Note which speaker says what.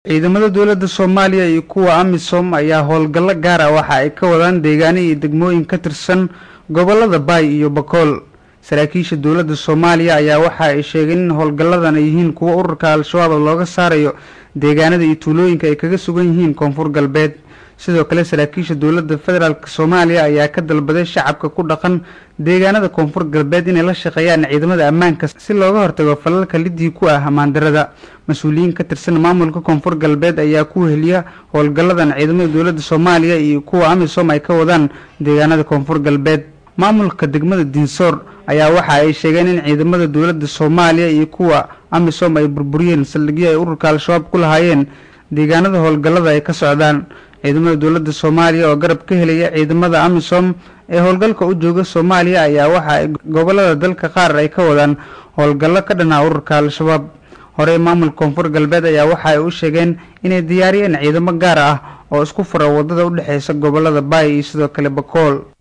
Speaker 1: ciidamada dowladda soomaaliya iyo kuwa amisom ayaa howlgallo gaar ah waxa ay ka wadaan deegaano iyo degmooyin ka tirsan gobolada baay iyo bakool saraakiisha dowladda soomaaliya ayaa waxa ay sheegeen in howlgalladan ay yihiin kuwo ururka al-shabaab looga saarayo deegaanada iyo tuulooyinka ay kaga sugan yihiin koonfur galbeed sidoo kale saraakiisha dowladda federaalk soomaaliya ayaa ka dalbaday shacabka ku dhaqan deegaanada koonfur galbeed inay la shaqeeyaan ciidamada ammaanka si looga hortago falalka lidii ku ah amaandarada mas-uuliyiin ka tirsan maamulka koonfur galbeed ayaa ku heliya howlgalladan ciidamada dowladda soomaaliya iyo kuwa amisom ay ka wadaan deegaanada koonfur galbeed maamulka degmada dinsoor ayaa waxa ay sheegeen in ciidamada dowladda soomaaliya iyo kuwa amisom ay burburiyeen saldhigyo ay ururka al-shabaab ku lahaayeen deegaanada howlgallada ay ka socdaan ciidamada dowladda soomaaliya oo garab ka helaya ciidamada amisom ee howlgalka u jooga soomaaliya ayaa waxa ay gobolada dalka qaar ay ka wadaan howlgallo ka dhanaa ururka al-shabaab horey maamulka koonfur galbeed ayaa waxa ay u sheegeen inay diyaariyeen ciidamo gaar ah oo isku fura waddada u dhexeysa gobolada baay iyo sidoo kale bakool